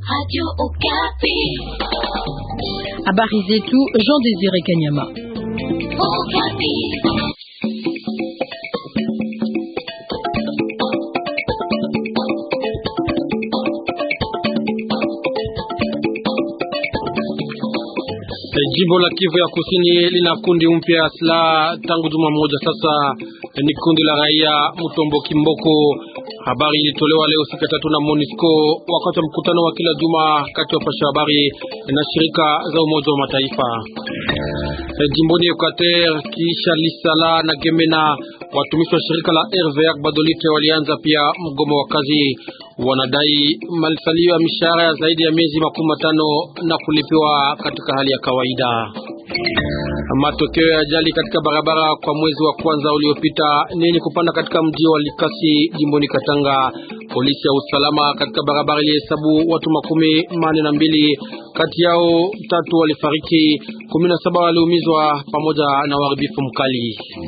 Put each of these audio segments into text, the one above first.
Habari zetu Jean Désiré Kanyama. Jimbo la Kivu ya Kusini lina kundi mpya ya silaha tangu juma moja sasa. Ni kundi la raia Mutombo Kimboko. Habari ilitolewa leo siku ya tatu na Monisco wakati wa mkutano wa kila juma kati ya pasha habari na shirika za Umoja wa Mataifa. Jimboni Equateur, kisha Lisala na Gemena, watumishi wa shirika la RVA Badolite walianza pia mgomo wa kazi. Wanadai malisalio ya mishahara ya zaidi ya miezi makumi matano na kulipiwa katika hali ya kawaida. Matokeo ya ajali katika barabara kwa mwezi wa kwanza uliopita ni yenye kupanda katika mji wa Likasi jimboni Katanga. Polisi ya usalama katika barabara ilihesabu watu makumi manne na mbili, kati yao tatu walifariki, kumi na saba waliumizwa pamoja na uharibifu mkali.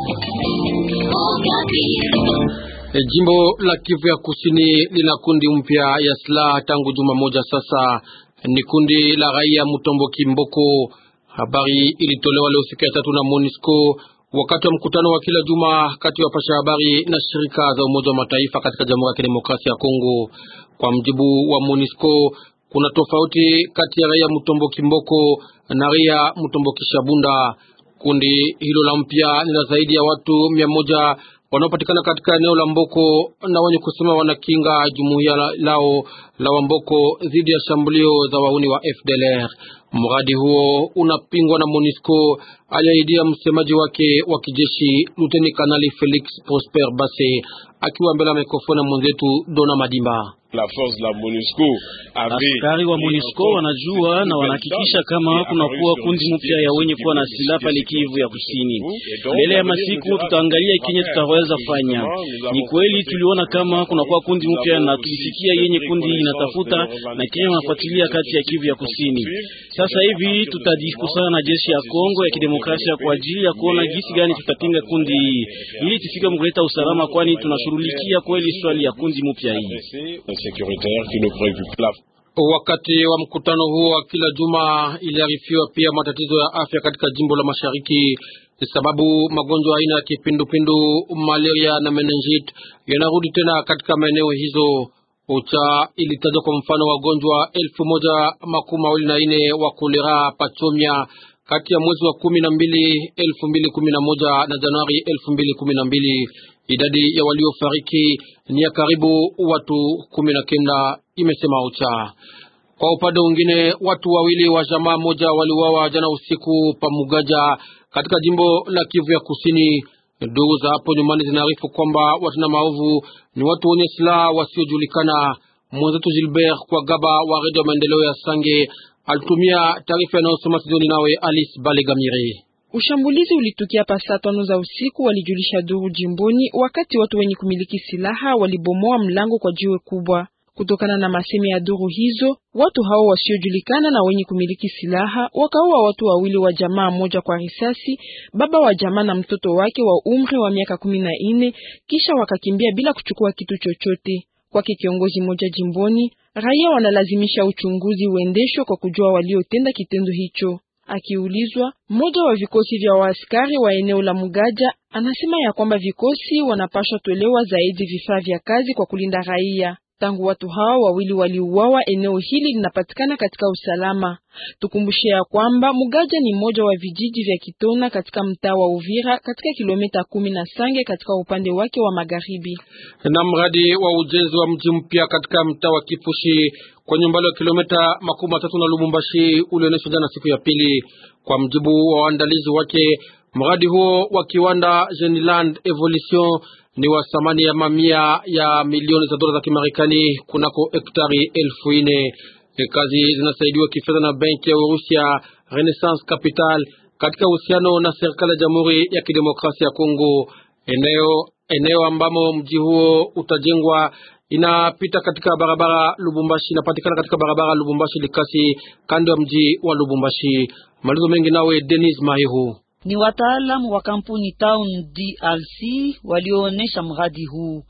Jimbo la Kivu ya Kusini lina kundi mpya ya silaha tangu juma moja sasa. Ni kundi la raia Mutombo Kimboko. Habari ilitolewa leo siku ya tatu na Monisco wakati wa mkutano wa kila juma kati ya wapasha habari na shirika za Umoja wa Mataifa katika Jamhuri ya Kidemokrasia ya Kongo. Kwa mjibu wa Monisco, kuna tofauti kati ya raia Mutombo Kimboko na raia Mutombo Kishabunda. Kundi hilo la mpya ni la zaidi ya watu mia moja wanaopatikana katika eneo la Mboko na wenye kusema wanakinga jumuiya lao la Wamboko dhidi ya shambulio za wauni wa FDLR. Mradi huo unapingwa na Monisco, aliahidia msemaji wake wa kijeshi Luteni Kanali Felix Prosper Base akiwa mbele ya mikrofoni ya mwenzetu Dona Madimba. La force la MONUSCO askari wa MONUSCO wanajua na wanahakikisha kama kunakuwa kundi mpya ya wenye kuwa na silaha pale Kivu ya Kusini. Mbele ya masiku tutaangalia kenye tutaweza fanya. Ni kweli tuliona kama kunakuwa kundi mpya na tulisikia yenye kundi inatafuta na kenye wanafuatilia kati ya Kivu ya Kusini. Sasa hivi tutajikusana na jeshi ya Kongo ya Kidemokrasia kwa ajili ya kuona gisi gani tutapinga kundi hii ili tufike mkuleta usalama, kwani tunashughulikia kweli swali ya kundi mpya hii. Wakati wa mkutano huo wa kila juma iliarifiwa pia matatizo ya afya katika jimbo la Mashariki, sababu magonjwa aina ya kipindupindu, malaria na meningit yanarudi tena katika maeneo hizo. OCHA ilitaja kwa mfano wagonjwa elfu moja makumi mawili na nne wa kolera pachomia kati ya mwezi wa kumi na mbili elfu mbili kumi na moja na Januari elfu mbili kumi na mbili. Idadi ya waliofariki ni ya karibu watu kumi na kenda, imesema OCHA. Kwa upande mwingine, watu wawili wa jamaa moja waliuawa jana usiku pa Mugaja katika jimbo la Kivu ya Kusini. Ndugu za hapo nyumbani zinaarifu kwamba watenda maovu ni watu wenye silaha wasiojulikana. Mwenzetu Gilbert kwa gaba wa redio ya maendeleo ya Sange alitumia taarifa inayosoma Sidoni nawe Alice Balegamire. Ushambulizi ulitukia pa saa tano za usiku, walijulisha duru jimboni, wakati watu wenye kumiliki silaha walibomoa mlango kwa jiwe kubwa. Kutokana na masemi ya duru hizo, watu hao wasiojulikana na wenye kumiliki silaha wakaua watu wawili wa jamaa moja kwa risasi, baba wa jamaa na mtoto wake wa umri wa miaka kumi na nne, kisha wakakimbia bila kuchukua kitu chochote. Kwake kiongozi moja jimboni, raia wanalazimisha uchunguzi uendeshwe kwa kujua waliotenda kitendo hicho. Akiulizwa, mmoja wa vikosi vya waaskari wa eneo la Mugaja anasema ya kwamba vikosi wanapashwa tolewa zaidi vifaa vya kazi kwa kulinda raia. Tangu watu hao wawili waliuawa, eneo hili linapatikana katika usalama. Tukumbushe ya kwamba Mugaja ni mmoja wa vijiji vya Kitona katika mtaa wa Uvira katika kilomita kumi na Sange katika upande wake wa magharibi. Na mradi wa ujenzi wa mji mpya katika mtaa wa Kifushi kwenye umbali wa kilomita makumi matatu na Lubumbashi ulionyeshwa jana siku ya pili. Kwa mjibu wa waandalizi wake, mradi huo wa kiwanda Geniland Evolution ni wa thamani ya mamia ya milioni za dola za Kimarekani kunako hektari elfu nne. Kazi zinasaidiwa kifedha na benki ya Urusia Renaissance Capital katika uhusiano na serikali ya Jamhuri ya Kidemokrasia ya Kongo. Eneo eneo ambamo mji huo utajengwa inapita katika barabara Lubumbashi, inapatikana katika barabara Lubumbashi Likasi, kando ya mji wa Lubumbashi. Malizo mengi nawe Denis Mahihu. Ni wataalamu wa kampuni Town DRC walioonesha mradi huu.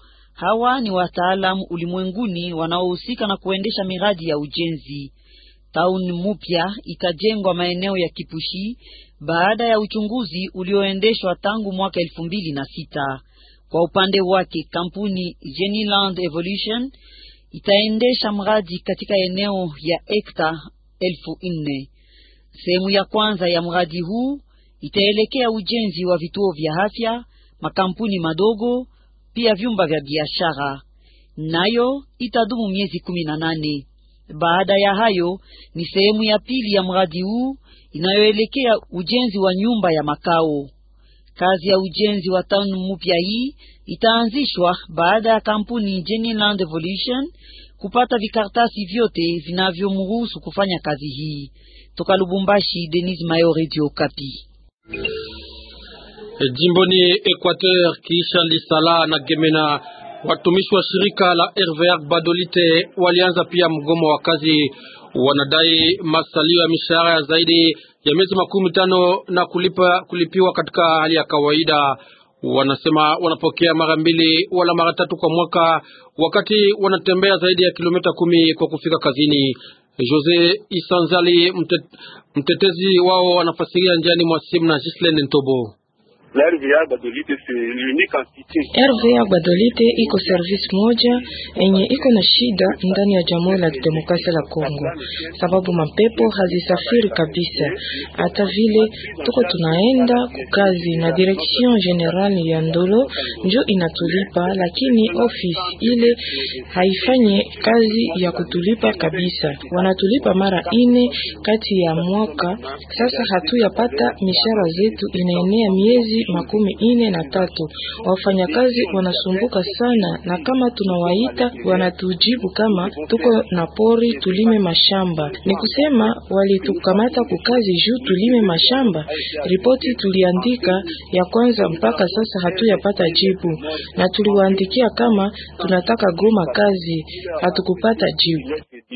Hawa ni wataalamu ulimwenguni wanaohusika na kuendesha miradi ya ujenzi. Tauni mupya itajengwa maeneo ya Kipushi baada ya uchunguzi ulioendeshwa tangu mwaka elfu mbili na sita. Kwa upande wake kampuni Geniland Evolution itaendesha mradi katika eneo ya hekta elfu nne. Sehemu ya kwanza ya mradi huu itaelekea ujenzi wa vituo vya afya, makampuni madogo, pia vyumba vya biashara, nayo itadumu miezi kumi na nane. Baada ya hayo ni sehemu ya pili ya mradi huu inayoelekea ujenzi wa nyumba ya makao. Kazi ya ujenzi wa town mpya hii itaanzishwa baada ya kampuni Geniland Evolution kupata vikartasi vyote vinavyomruhusu kufanya kazi hii. Toka Lubumbashi, Denis Mayo, Radio Kapi. Jimboni Equateur, kisha Lisala na Gemena, watumishi wa shirika la RVR Badolite walianza pia mgomo wa kazi. Wanadai masalio ya mishahara ya zaidi ya miezi makumi tano na kulipa, kulipiwa katika hali ya kawaida. Wanasema wanapokea mara mbili wala mara tatu kwa mwaka, wakati wanatembea zaidi ya kilomita kumi kwa kufika kazini. Jose Isanzali mtet, mtetezi wao anafasiria njiani mwa simu na Gislen Ntobo. RVA Badolite iko service moja enye iko na shida ndani ya Jamhuri la Kidemokrasia la Kongo, sababu mapepo hazisafiri kabisa. Hata vile tuko tunaenda kukazi na direction general ya Ndolo njo inatulipa, lakini office ile haifanye kazi ya kutulipa kabisa. Wanatulipa mara ine kati ya mwaka. Sasa hatuyapata mishahara zetu, inaenea miezi makumi ine na tatu. Wafanyakazi wanasumbuka sana, na kama tunawaita wanatujibu kama tuko na pori tulime mashamba. Ni kusema walitukamata kukazi juu tulime mashamba. Ripoti tuliandika ya kwanza mpaka sasa hatuyapata jibu, na tuliwaandikia kama tunataka goma kazi, hatukupata jibu.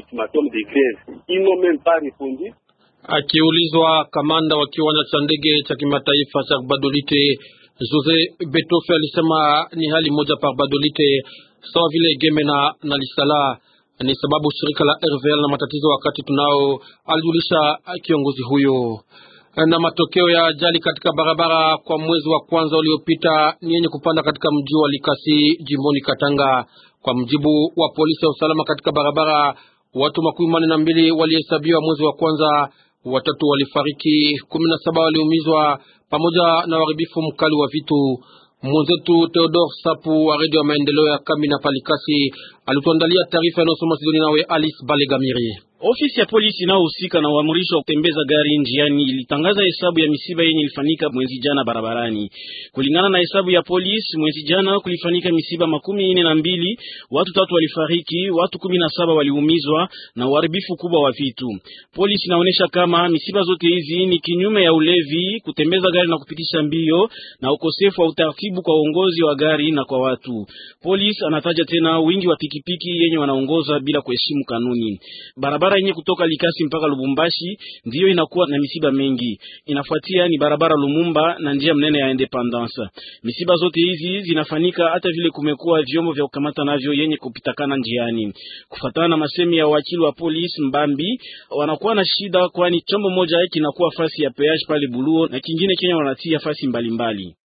Akiulizwa kamanda wa kiwanja cha ndege cha kimataifa cha Badolite, Jose Betofe alisema ni hali moja pa Badolite sawa vile Gemena na Lisala. Ni sababu shirika la RVL na matatizo wakati tunao, alijulisha kiongozi huyo. Na matokeo ya ajali katika barabara kwa mwezi wa kwanza uliopita ni yenye kupanda katika mji wa Likasi jimboni Katanga. Kwa mjibu wa polisi ya usalama katika barabara, watu makumi manne na mbili walihesabiwa mwezi wa kwanza watatu walifariki, kumi na saba waliumizwa pamoja na uharibifu mkali wa vitu. Mwenzetu Theodore Sapu wa redio ya maendeleo ya Kamina Palikasi alituandalia taarifa inayosoma Sidoni nawe Alice Balegamiri. Ofisi ya polisi inayohusika na uamrisho wa kutembeza gari njiani ilitangaza hesabu ya misiba yenye ilifanyika mwezi jana barabarani. Kulingana na hesabu ya polisi, mwezi jana kulifanyika misiba makumi ine na mbili, watu tatu walifariki, watu kumi na saba waliumizwa na uharibifu kubwa wa vitu. Polisi inaonyesha kama misiba zote hizi ni kinyume ya ulevi, kutembeza gari na kupitisha mbio na ukosefu wa utaratibu kwa uongozi wa gari na kwa watu. Polisi anataja tena wingi wa pikipiki yenye wanaongoza bila kuheshimu kanuni. Barabara yenye kutoka Likasi mpaka Lubumbashi ndiyo inakuwa na misiba mengi. Inafuatia ni barabara Lumumba na njia mnene ya Independence. Misiba zote hizi zinafanyika hata vile kumekuwa vyombo vya kukamata navyo yenye kupitakana njiani. Kufatana na masemi ya wakili wa polisi Mbambi, wanakuwa na shida, kwani chombo moja kinakuwa fasi ya peage pale Buluo na kingine Kenya wanatia fasi mbalimbali mbali.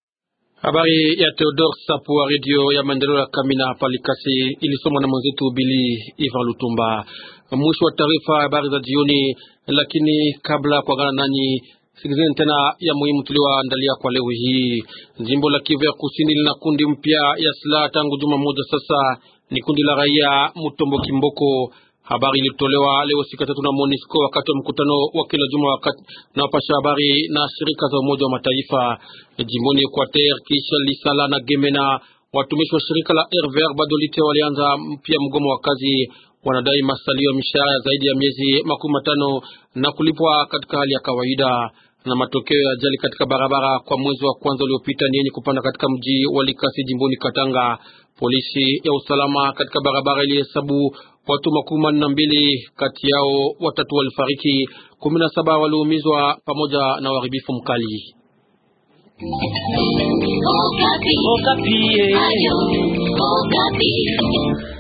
Habari ya Theodore Sapu wa redio ya maendeleo ya Kamina Palikasi ilisomwa na mwenzetu Bili Ivan Lutumba. Mwisho wa taarifa habari za jioni, lakini kabla kuagana nanyi, sikilizeni tena ya muhimu tulioandalia kwa leo hii. Jimbo la Kivu ya Kusini lina kundi mpya ya silaha tangu juma moja sasa, ni kundi la raia Mutombo Kimboko. Habari ilitolewa leo siku tatu na Monisco wakati wa mkutano wa kila juma wakati na wapasha habari na shirika za Umoja wa Mataifa jimboni Equateur. Kisha Lisala na Gemena, watumishi wa shirika la RVR Badolite walianza pia mgomo wa kazi. Wanadai masalio ya mishahara zaidi ya miezi makumi matano na kulipwa katika hali ya kawaida. Na matokeo ya ajali katika barabara kwa mwezi wa kwanza uliopita ni yenye kupanda katika mji wa Likasi jimboni Katanga. Polisi ya usalama katika barabara ilihesabu watu makumi manne na mbili, kati yao watatu walifariki, kumi na saba waliumizwa pamoja na uharibifu mkali. Okapi. Okapi. Ayo, Okapi.